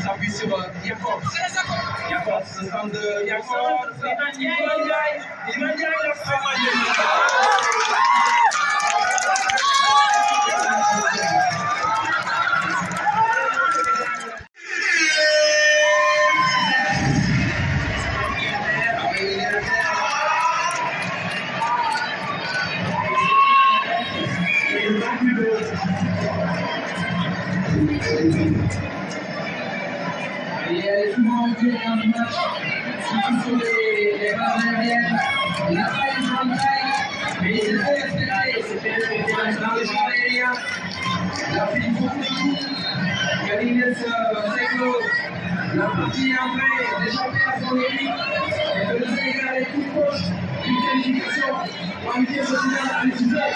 s'appuie sur Yacob. Yacob, ce stand de Yacob. Iman Ndiaye. Iman Ndiaye, la frappe. Il y a souvent été dans le match, surtout sur les, les barres aériennes. Il n'a pas eu de contact, mais il s'est fait respecter. C'était respecté dans les champs aériens. Il a fait une faute de coup. Galines Seglo l'a partie après, d'échapper à son mérite. Et que le Sénégal est tout proche d'une qualification pour un pied social à l'utiliser.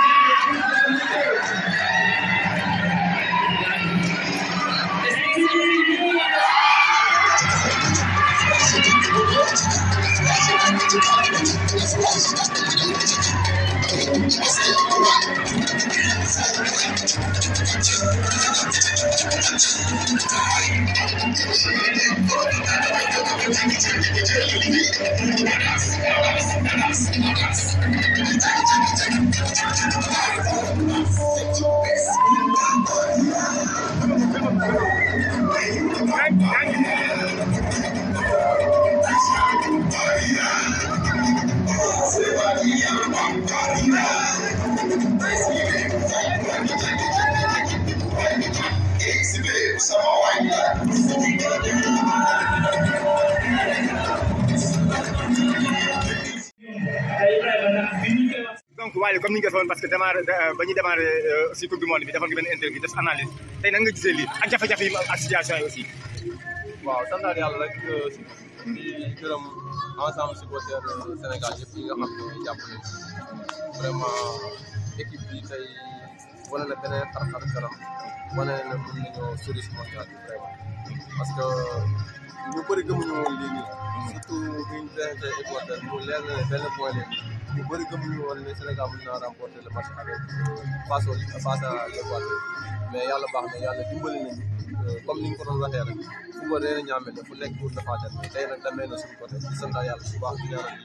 donc waaye comme ni ñu ko defoon parce que démarré ba ñu démarré si coupe du monde bi defoon nga benn interview def analyse tey nan nga gisee lii ak jafe-jafe yi mu am ak situation yi aussi. waaw sant naa yàlla rek si di gërëm ensemble supporter Sénégal yëpp yi nga xam ne jàpp nañ vraiment équipe bi tey wane na beneen xar-xar kanam wane na mën nañoo sori si mondial bi vraiment parce que ñu bëri gëmuñu woon lii nii surtout bi ñu présenté Équateur mu leer na ne benn point leen ñu bëri gëmuñu woon ne Sénégal mën naa remporter le match avec face au face à l'Équateur mais yàlla baax na yàlla dimbali nañu comme ni ñu ko doon waxee rek fu ko reer a ñaame la fu nekk pour defaatal mais tey nag demee na suñu côté di sant yàlla bu baax di ñaanal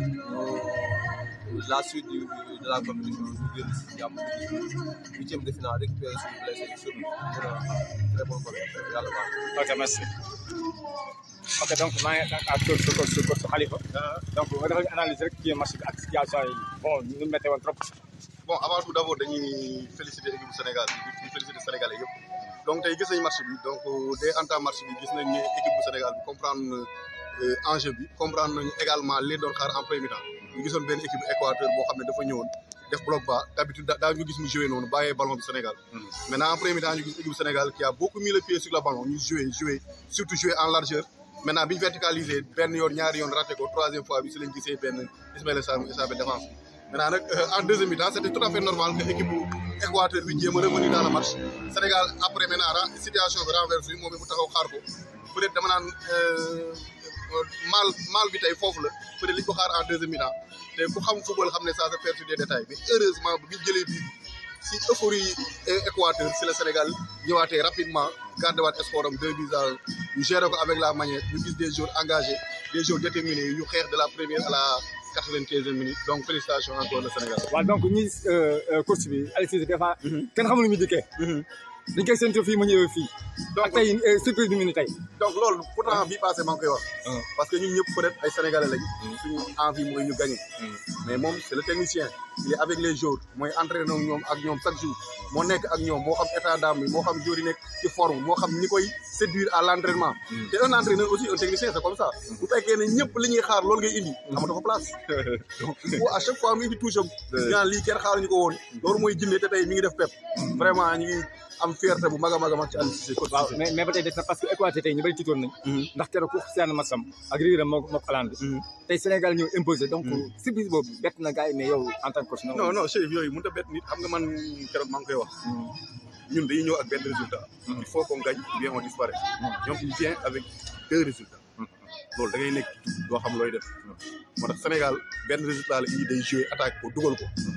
ñooy la suite du de la compétition ñu génn si jàmm huitième de finale récupérer suñu blessé yi sur mën a très bonne compétition yàlla baax ok merci. ok donc maa ngi ak kër sa kër sa kër sa Khalifa. donc nga defal ñu analyse rek ci match bi ak situation yi bon ñu méttee woon trop. bon avant tout d' abord dañuy féliciter équipe bu Sénégal bi di féliciter Sénégalais yëpp donc tey gis nañ match bi donc dès entame match bi gis nañ ne équipe bu Sénégal bi comprendre na enjeu bi comprendre nañu également li doon xaar en premier temps ñu gisoon benn équipe Équateur boo xam ne dafa ñëwoon def bloc bas d' habitude daa ñu gis mu joué noonu bàyyee ballon bi Sénégal maintenant en premier temps ñu gis équipe Sénégal qui a beaucoup mis le pied sur le ballon ñu joué joué surtout joué en largeur maintenant bi ñu verticalisé benn yoon ñaari yoon raté ko troisième fois bi si lañ gisee benn Ismaïla Sarr mu échappé défense maintenant nag en deuxième mi-temps c' était tout à fait normal que équipe bu Équateur bi jéem a revenir dans le match Sénégal après maintenant situation bi renversé moom it mu taxaw xaar ko peut être dama naan mal mal bi tey foofu la peut être li ñu ko xaar en deuxième mi-temps te ku xam football xam ne ça se perd sur des détails mais heureusement bu ñu jëlee bi si euphorie Équateur si le Sénégal ñëwaatee rapidement gardé waat espoir am deux buts à un ñu géré ko avec la manière ñu gis des joueurs engagés des joueurs déterminés ñu xeex de la première à la quatre-vingt-quinzième minute donc félicitations encore le Sénégal. waaw donc ñi course bi Aliou Cissé des fois kenn xamul lu muy dikkee. dañ koy séntu fii ma ñëwee fii. ak tey surprise bi mu ni tey. donc loolu pourtant bii passé maa ngi koy wax. parce que ñun ñëpp peut être ay sénégalais lañ. suñu envie mooy ñu gagné. mais moom c' est le technicien. il est avec les joueurs mooy entraîné ak ñoom ak ñoom chaque jour moo nekk ak ñoom moo xam état d'âme bi moo xam joueurs yi nekk ci forme moo xam ñi koy séduire à l' entraînement. te un entraîneur aussi un technicien c' est comme ça. bu fekkee ne ñëpp li ñuy xaar loolu ngay indi. amatoo fa place. donc il faut à chaque fois mu indi touche am. ñaan lii kenn xaaruñu ko woon. loolu mooy jinne te tey mi ngi def pep. vraiment ñu ngi am fierté bu mag a mag a mag ci Aliou Cissé. waaw mais mais ba tey des na parce que Équateur tey ñu bëri tiitoon nañ. ndax keroog ku seen masam ak riiram moo moo Hollande bi. tey Sénégal ñëw imposé donc surprise boobu bett na gars yi mais yow en tant que coach. non non chef yooyu mënut a bett nit xam nga man keroog maa ngi koy wax. ñun dañuy ñëw ak benn résultat. il faut qu'on gagne ou bien on disparaît. ñoom il vient avec deux résultats. loolu da ngay nekk doo xam looy def. moo tax Sénégal benn résultat la indi day jouer attaque ko dugal ko.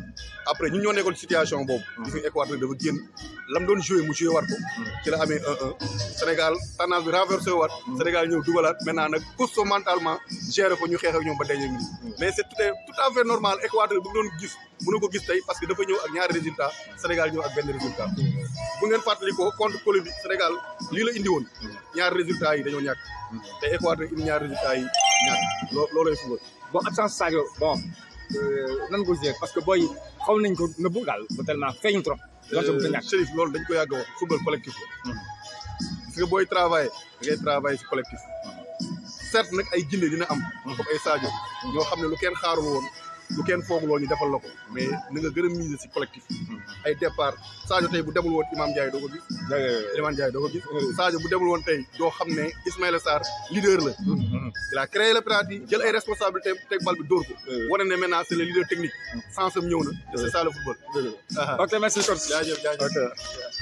après ñun ñoo nekkoon situation boobu. gis nga Équateur dafa génn lam doon joué mu joué war ko. ci la amee 1-1 Sénégal tendance bi renversé waat. Sénégal ñëw dugalaat maintenant nag costaud mentalement géré ko ñu xeex ak ñoom ba dernière minute. mais c'est tout à tout à fait normal Équateur bu doon gis mënu ko gis tey parce que dafa ñëw ak ñaari résultat Sénégal ñëw ak benn résultat. bu ngeen fàttalikoo contre Colombie Sénégal lii la indi woon ñaari résultats yi dañoo ñàkk. te Équateur indi ñaari résultats yi ñàkk loo loolooy football. bon absence Sadio bon nan nga ko gisee parce que booy xaw nañ ko nëbbu daal ba tellement feeñ trop. donte bu ko ñàkk Chérif loolu dañ ko yàgg a wax football collectif la. parce que booy travailler da ngay travailler si collectif. certes nag ay jinne dina am. comme ay Sadio ñoo xam ne lu kenn xaarul woon lu kenn foogul woon ñu defal la ko mais na nga gën a miser si collectif. ay départ Sadio tey bu demul woon Imam Ndiaye doo ko gis. Iliman Ndiaye doo ko gis. Sadio bu demul woon tey doo xam ne Ismaïla Sarr leader la. il a créé le penalty jël ay responsabilités teg bal bi dóor ko. wane ne maintenant c'est le leader technique. sens am ñëw na. c'est ça le football. ok merci coach. jaajëf jaajëf. ok.